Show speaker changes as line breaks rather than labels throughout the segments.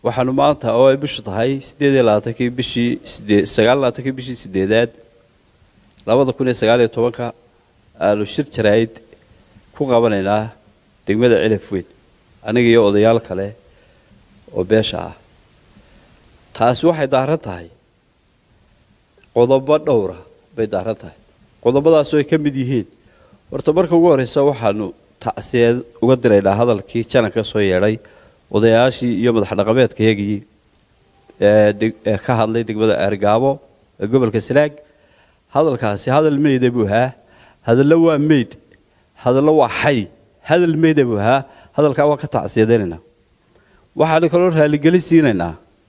waxaanu maanta oo ay bishu tahay siddeed iyo labaatankii bishii sidee sagaal labaatankii bishii sideedaad labada kun iyo sagaal iyo tobanka aanu shir jaraa'id ku qabanaynaa degmada cilaf weyn aniga iyo odayaal kale oo beesha ah taasi waxay daaran tahay qodobo dhowra bay daaran tahay qodobadaasoo ay ka mid yihiin horta marka ugu horreysa waxaanu tacsiyeed uga diraynaa hadalkii jananka soo yeedhay odayaashii iyo madax dhaqameedkayagii ee ka hadlay degmada eergaabo ee gobolka sanaag hadalkaasi hadal meyda buu ahaa hadallo waa meyd hadallo waa xay hadal meyda buu ahaa hadalkaa waa ka tacsiyadaynaynaa waxaanu kaloo raalligeli siinaynaa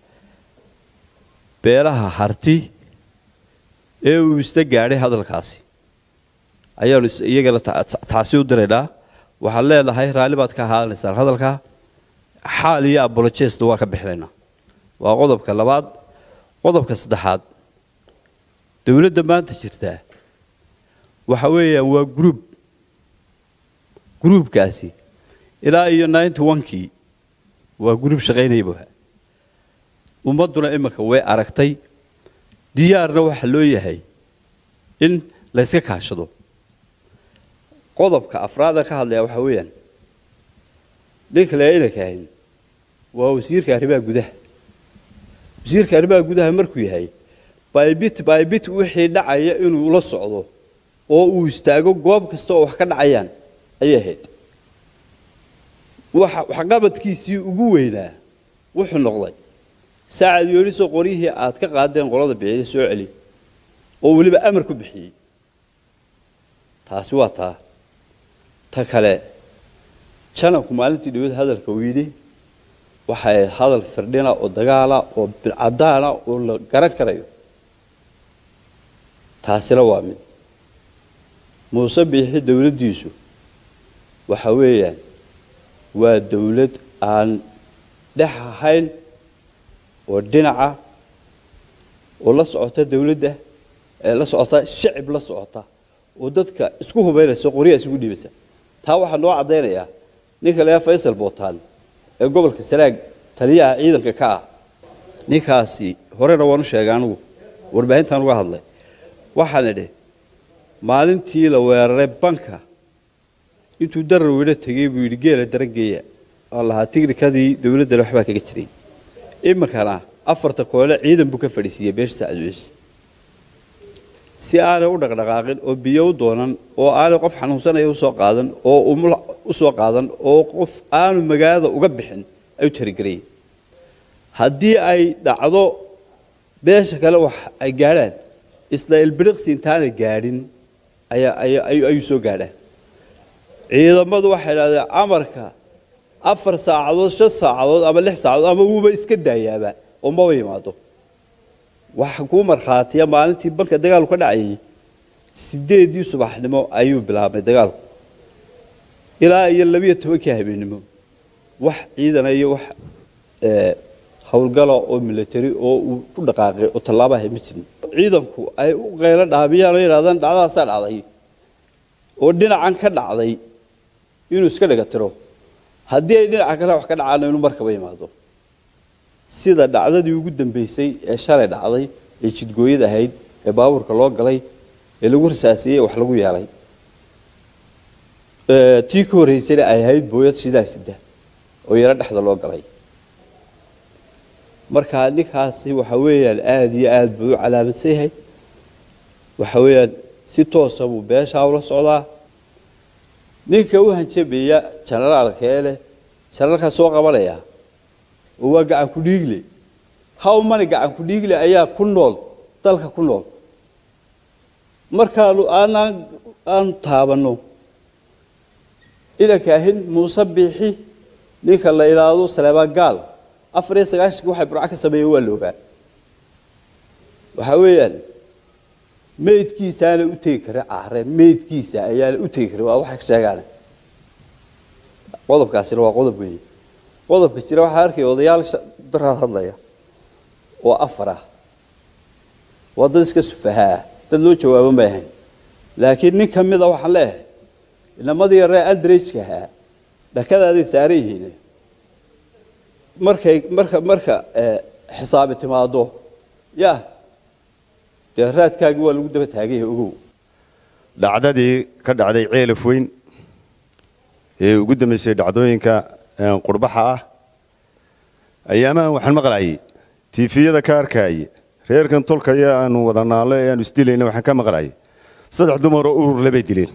beelaha harti ee uu isla gaadhay hadalkaasi ayaanu iyagana tacsi u diraynaa waxaan leenahay raalli baad ka ahaanaysaan hadalka xaal iyo abolojestna waa ka bixinaynaa waa qodobka labaad qodobka saddexaad dowladda maanta jirtaa waxa weeyaan waa gruub gruubkaasi ilaa iyo ninety onkii waa gruub shaqaynaya buha ummadduna iminka way aragtay diyaarna waxa loo yahay in layska kaashado qodobka afraada ka hadlaya waxaa weeyaan ninka le inanka ahayn waa wasiirka arrimaha gudaha wasiirka arrimaha gudaha markuu yahay baybit baybit wixii dhacaya inuu la socdo oo uu istaago goob kasta oo wax ka dhacayaan ayay ahayd waxqabadkiisii ugu weynaa wuxuu noqday saacad yoonisoo qoryihii aad ka qaadeen qolada bixiyey soo celi oo weliba amar ku bixiyey taasi waa taa ta kale janabku maalintii dhaweed hadalka uu yidhi waxay hadal firdhina oo dagaala oo bilcadaana oo la garan karayo taasina waa mid muuse biixi dowladdiisu waxa weeyaan waa dowlad aan dhex ahayn oo dhinaca oo la socota dowladda ee la socota shacib la socota oo dadka isku hubaynaysa qoryaha isugu dhiibaysa taa waxaa noo caddaynayaa ninka layaa faysal bootaan ee gobolka sanaag taliyaha ciidanka ka ah ninkaasi horena waan u sheegay anigu warbaahintaan uga hadlay waxaan idhi maalintii la weeraray banka intuu darar weyno tegey buu yidhi geela darangeeya aan lahaa tignikadii dowladdana waxbaa kaga jiray iminkana afarta koole ciidan buu ka fadhiisiiyey beesha sacadweys si aanay u dhaqdhaqaaqin oo biyo u doonan oo aanay qof xanuunsanaya usoo qaadan oo umul usoo qaadan oo qof aanu magaalada uga bixin ay u tarigarayeen haddii ay dhacdo beesha kale wax ay gaadhaan isla ilbiriqsi intaanay gaadhin ayuu soo gaadhaan ciidamadu waxay idhahdeen amarka afar saacadood shan saacadood ama lix saacadood ama wuuba iska daayaaba oo maba yimaado waxa kuu markhaatiya maalintii banka dagaalku ka dhacayay sideedii subaxnimo ayuu bilaabmay dagaalku ilaa iyo labiyo tobankii habeennimo wax ciidana iyo wax howlgala oo milatary oo uu ku dhaqaaqay oo tallaabaha ma jirin ciidanku ay u qaylo dhaabiyaan oo yidhahdaan dhacdadaasaa dhacday oo dhinacan ka dhacday inuu iska dhiga tiro haddii ay dhinaca kale wax ka dhacaana inuu markaba yimaado sida dhacdadii ugu dambaysay ee shalay dhacday ee jidgooyada ahayd ee baabuurka loo galay ee lagu rasaasiyey wax lagu yeelay tii ka horreysayna ay ahayd booyad shidaal sida oo yaro dhexda loo galay marka ninkaasi waxa weeyaan aada iyo aada buu u calaamadsan yahay waxa weeyaan si toosa buu beeshaa ula socdaa ninka u hanjabeeya janaraalka ee leh janaralkaa soo qabanaya oo waa gacan ku dhiigle how many gacan ku dhiigle ayaa ku nool dalka ku nool markaanu aanaan aanu taabanno inanka ahin muuse biixi ninka la ilaado saleebaan gaal afar iyo sagaashanki waxay burco ka sameeyeen waa la ogaa waxaa weeyaan meydkiisaana u tegi kara care meydkiisa ayaana u tegi kara waa waxay ka sheegaan qodobkaasina waa qodob weeye qodobka jira waxaa arkaya odayaal daraad hadlaya oo afar ah waa dad iska sufahaa dad loo jawaabo may ahayn laakiin nin ka mida waxaan leeyahay inamadii yaree andrajka ahaa dhakadaaday saaran yihiin markay marka marka xisaabi timaado ya dee raadkaagii waa lagu daba taagan yahay ogow
dhacdadii ka dhacday ceelaf weyn ee ugu dambeysay dhacdooyinka qurbaxa ah ayaamahan waxaan maqlayay tiifiyada ka arkayay reerkan tolkaya aanu wada naallo ee aanu isdilayna waxaan ka maqlayay saddex dumaroo ururle bay dileen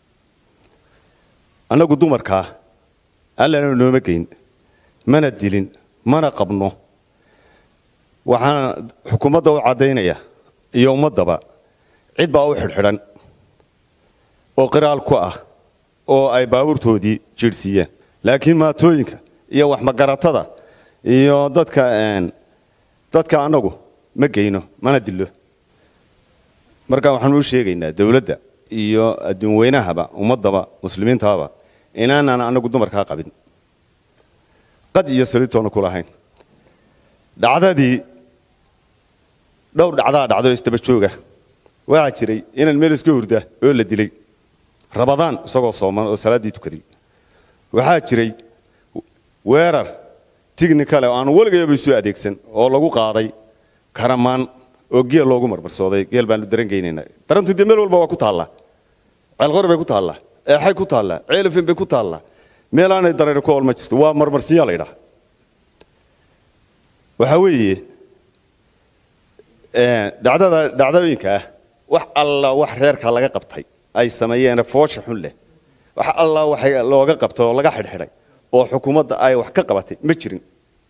annagu dumarkaa allana nooma geyn mana dilin mana qabno waxaan xukuumadda u caddaynaya iyo ummaddaba cid baa u xidhxidhan oo qiraal ku ah oo ay baabuurtoodii jiirhsiiyeen laakiin maatooyinka iyo waxmagaratada iyo dadka dadka annagu ma geyno mana dillo marka waxaanu u sheegaynaa dowladda iyo adduunweynahaba ummaddaba muslimiintaaba inaanaan annagu dumarkaa qabin qad iyo salitoona ku lahayn dhacdadii dhowr dhacdaa dhacdo isdaba jooga waxaa jiray inaan meel iska hurda oo la dilay rabadaan isagoo sooman oo salaaddii tukaday waxaa jiray weerar tignikale oo aanu weligayaba isu adeegsan oo lagu qaaday karamaan oo geel loogu marmarsooday geel baanu darangeynaynaa darantu dee meel walba waa ku taallaa ceelqori bay ku taallaa eexay ku taallaa ceelafin bay ku taallaa meel aanay dareeri ku olma jirto waa marmarsiyaa la ydhaha waxaa weeye dhacdada dhacdooyinka ah wax alla wax reerka laga qabtay ay sameeyeene foosha xun leh wax alla wax looga qabtay oo laga xidhxidhay oo xukuumadda ay wax ka qabatay ma jirin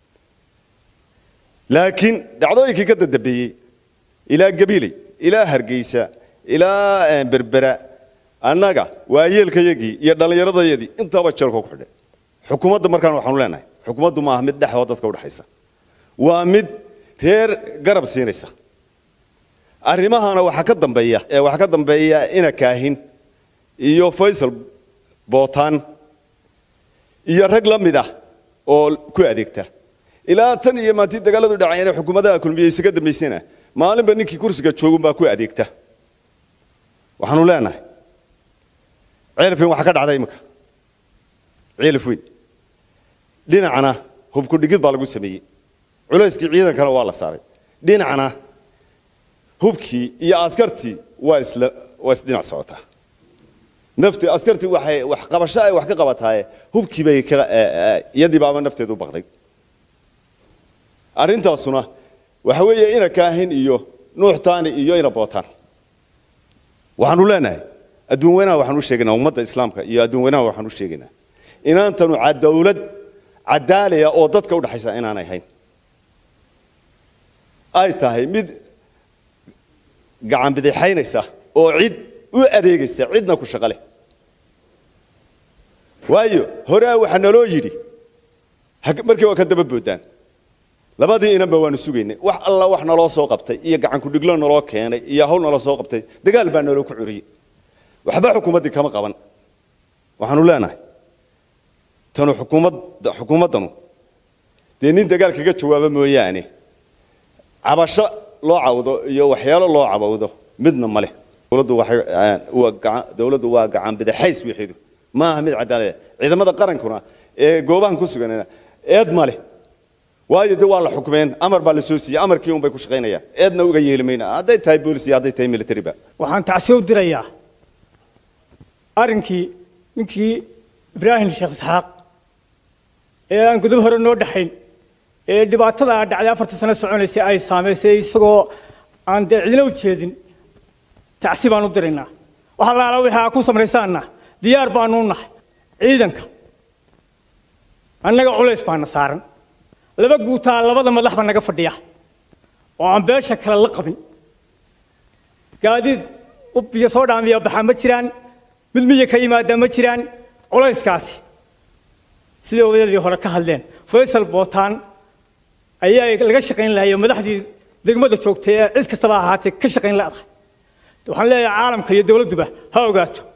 laakiin dhacdooyinkii ka dadambeeyey ilaa gabiley ilaa hargeysa ilaa berbera annaga waayeelkayagii iyo dhallinyaradayadii intaaba jeelka ku xidhay xukuumadda markaan waxaanu leenahay xukuumaddu maaha mid dhexoo dadka udhexaysa waa mid reer garab siinaysa arrimahana waxaa ka dambeeya waxaa ka dambeeya ina kaahin iyo faysal bootaan iyo rag la mid ah oo ku adeegta ilaa tan iyo maantii dagaaladu dhacayna xukuumadaha kulmiye isaga dambaysana maalinba ninkii kursiga joogunbaa ku adeegta waxaanu leenahay ceelafweyn waxaa ka dhacday imika ceelafweyn dhinacna hubku dhigid baa lagu sameeyey culayskii ciidankana waa la saaray dhinacna hubkii iyo askartii waa isla waa isdhinac socotaa nafti askartii waxay wax qabasho ay wax ka qabataaye hubkii bay ka iyadii baaba nafteedu u baqday arrintaasuna waxa weeye ina kaahin iyo nuux taani iyo ina bootaan waxaanu leenahay adduun weynaha waxaan u sheegaynaa ummadda islaamka iyo adduun weynaha waxaan u sheegaynaa inaantanu dawlad cadaalaya oo dadka udhexaysa inaanay hayn ay tahay mid gacan bidixaynaysa oo cid u adeegaysa cidna ku shaqo leh waayo horea waxaa naloo yidhi markii waa ka daba boodaan labadii inanba waanu sugaynay wax alla wax naloo soo qabtay iyo gacankudhiglo naloo keenay iyo hawl naloo soo qabtay dagaal baa naloo ku curiyey waxba xukuumaddii kama qaban waxaanu leenahay tanu xukuumadda xukuumaddanu dee nin dagaal kaga jawaaba mooyaane cabasho loo cawdo iyo waxyaalo loo cabawdo midna ma leh dowladdu waxay dowladdu waa gacan bidixays wixiidu ma aha mid cadaalada ciidamada qarankuna ee goobahan ku sugan eed ma leh waayo de waa la xukmeen amar baa la soo siiyey amarkii un bay ku shaqaynayaan eedna uga yeeli mayna hadday tahay boolis iyo hadday tahay militariba
waxaan tacsiyo u dirayaa arrinkii ninkii ibraahim sheekh isxaaq ee aan gudub hore noo dhaxayn ee dhibaatada dhacday afarta sano soconaysay ay saamaysay isagoo aan dee cidina u jeedin tacsi baan u diraynaa waxa laala wixii aa ku samaysaanna diyaar baanu u nahay ciidanka annaga culays baana saaran laba guutaa labada madax baa naga fadhiya oo aan beesha kale la qabin gaadiid ub iyo soo dhaamiya baxaa ma jiraan mid miya ka yimaada ma jiraan culayskaasi sidai odayadii hore ka hadleen faysal bootaan ayaa laga shaqayn lahay oo madaxdii degmada joogtay ee cid kastaba ahaatee ka shaqayn la'dahay waxaan leeyahay caalamka iyo dowladduba ha ogaato